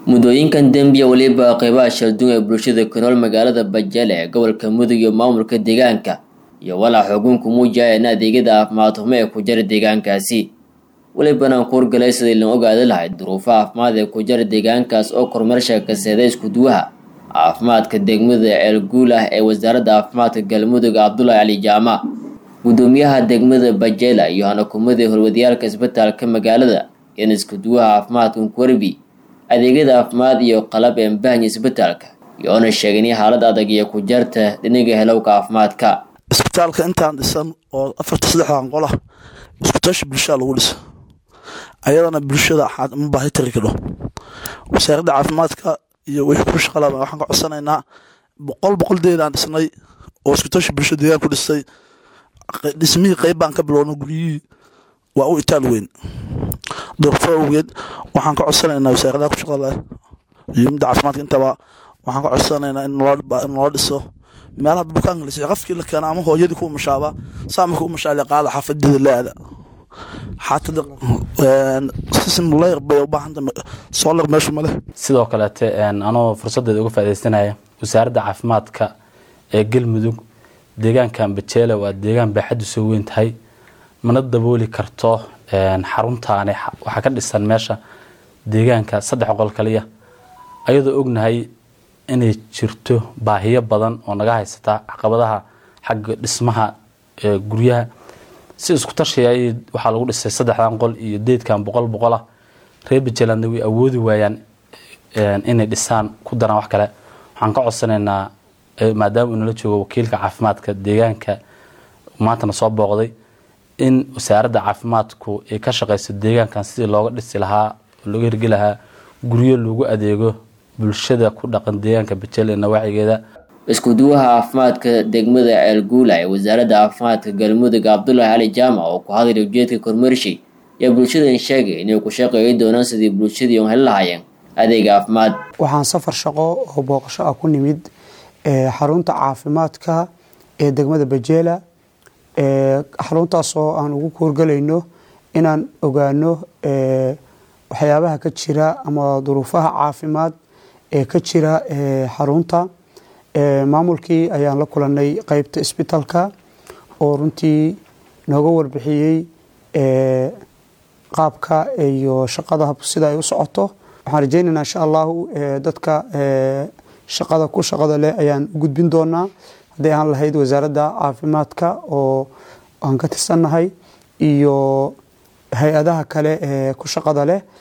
muddooyinkan dembiya weliba qeybaha shalduun ee bulshada ku nool magaalada bajale ee gobolka mudug iyo maamulka deegaanka iyo walaa xukunku muujiyayeen adeegyada caafimaad xumo ee ku jira deegaankaasi welibana ku horgalay sidii loo ogaadi lahayd duruufaha caafimaad ee ku jira deegaankaas oo kormeersha kaseeda iskuduwaha caafimaadka degmada ceelguul ah ee wasaaradda caafimaadka galmudug cabdulaahi cali jaamac gudoomiyaha degmada bajela iyo hanakumadii horwadiyaalka isbitaalka magaalada in iskuduwaha caafimaadka nkuwerbi adeegyada caafimaad iyo qalab ee mbahanya isbitaalka iyoona sheegay in xaalad adag iyo ku jarta dhinaga helowka caafimaadka isbitaalka intaan dhisan oo afarta saddexdan qolah iskutashi bulshada lagu dhisa ayadana bulshada ma baahi tari kadho wasaaradda caafimaadka iyo wixii ku shaqalaba waxaan ka codsanaynaa boqol boqoldeed aan dhisnay oo iskutashi bulshada deegaan ku dhistay dhismihii qeyb baan ka bilowna guryihii waa u itaal weyn doorfo awgeed waxaan ka codsanaynaa wasaaradaha ku shaqada iyo midda caafimaadka intaba waxaan ka codsanaynaa in loo dhiso meelaha bukaanka la qafkii la keena ama hooyadii ku mashaaba saamarka u mashaale qaada xaafadeeda la aada xaatada bay ubaahanta soolar meeshu male sidoo kaleete anoo fursadeeda uga faaidaysanaya wasaaradda caafimaadka ee galmudug deegaankan bajeele waa deegaan baaxaddu soo weyn tahay mana dabooli karto xaruntaani waxaa ka dhisan meesha deegaanka saddex qol kaliya ayadoo ognahay inay jirto baahiyo badan oo naga haysata caqabadaha xagga dhismaha guryaha si isku tashiya waxaa lagu dhisay saddexdan qol iyo deedkan boqol boqolah reer bajeelandna way awoodi waayaan inay dhisaan ku daraan wax kale waxaan ka codsanaynaa maadaama uu nala joogo wakiilka caafimaadka deegaanka maantana soo booqday in wasaaradda caafimaadku ay ka shaqeyso deegaankan sidii looga dhisi lahaa oo looga hirgi lahaa guryo lagu adeego bulshada ku dhaqan deegaanka bajele ee nawaacigeeda iskuduwaha caafimaadka degmada ceelguula ee wasaaradda caafimaadka galmudug cabdulaahi cali jaamac oo ku hadlay ujeedka kormeershi ayaa bulshadan sheegay inay ku shaqeeyi doonaan sidii bulshadii on heli lahaayeen adeeg caafimaad waxaan safar shaqo oo booqasho ah ku nimid xarunta caafimaadka ee degmada bajeela xaruntaasoo aan ugu kuurgalayno inaan ogaano waxyaabaha ka jira ama duruufaha caafimaad ee ka jira xarunta maamulkii ayaan la kulanay qeybta isbitaalka oo runtii nooga warbixiyey qaabka iyo shaqada sida ay u socoto waxaan rajeynaynaa insha allahu dadka shaqada ku shaqada leh ayaan u gudbin doonaa hadday aan lahayd wasaaradda caafimaadka oo aan ka tirsannahay iyo hay-adaha kale ee ku shaqada leh